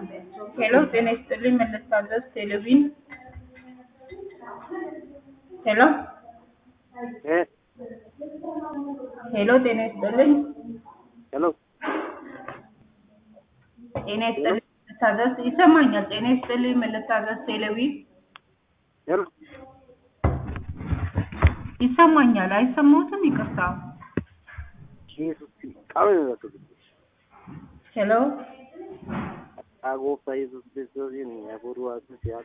ሄሎ ጤና ይስጥልኝ መለስካቸው ቴሌቪዥን ሄሎ እ ሄሎ ጤና ይስጥልኝ ሄሎ ጤና ይስጥልኝ መለስካቸው ይሰማኛል ጤና ይስጥልኝ መለስካቸው ቴሌቪዥን ሄሎ ይሰማኛል አይሰማዎትም ይቅርታ ኢየሱስ ቃሉ ነው ሄሎ አጎፋ ኢየሱስ ክርስቶስን ያቦሩ አሱ ሲያ